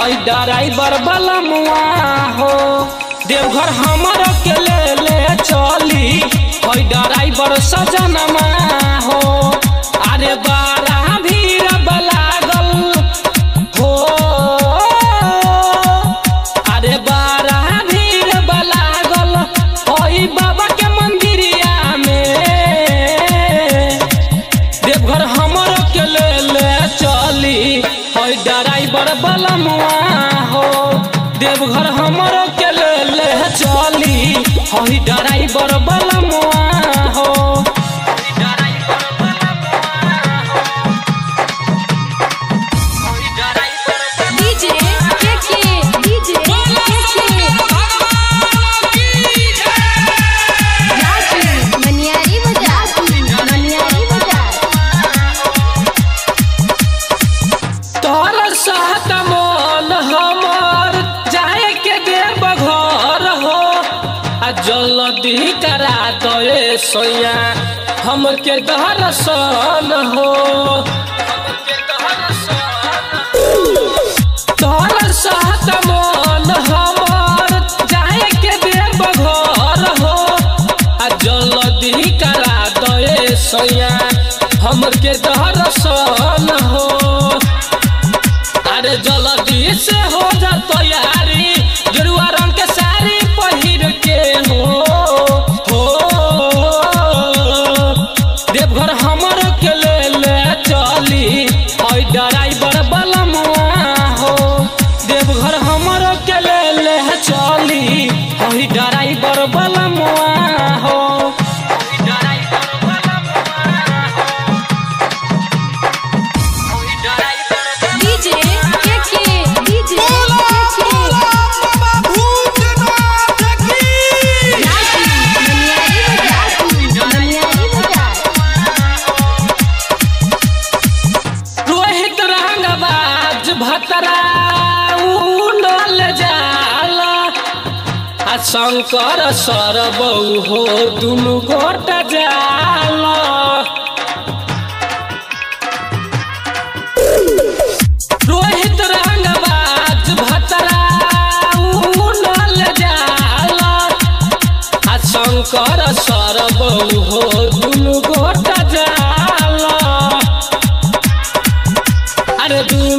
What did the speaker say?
हई ड्राइवर वाला मुआ हो देवघर हमर के ले ले चली हई ड्राइवर सजनमा हो अरे बारा भीड़ लागल हो अरे बारा भीड़ लागल हई बाबा के मंदिरिया में देवघर हमर के ले ले चली हई ड्राइवर बलमुआ हो देवघर हमर के ले ले चली हई ड्राइवर बलमुआ हो डीजे के के डीजे के के राजू मनियारी बाजार मनियारी बाजार तोर साथ मन हमर जाए के देव घर हो आ जल्दी करा दे सोया हमके दर्शन हो तोर साथ मन हमर जाए के देव घर हो आ जल्दी करा दे सोया हमके दर्शन हो अरे जल्दी से हो जा तैयारी गेरुआ रंग के साड़ी पहिर के हो हो देवघर हमर के ले ले चली हई ड्राइवर बलमुआ हो देवघर हमर के ले ले चली हई ड्राइवर बलमुआ हो डीजे के के डीजे के के राजू मनियारी बाजार मनियारी बाजार रोहित रंगबाज भतरा उनल जाला आ शंकर सरबौ हो दुनु गोट जाला रोहित रंगबाज भतरा उनल जाला आ शंकर सरबौ हो दुनु गोट जाला अरे दुनु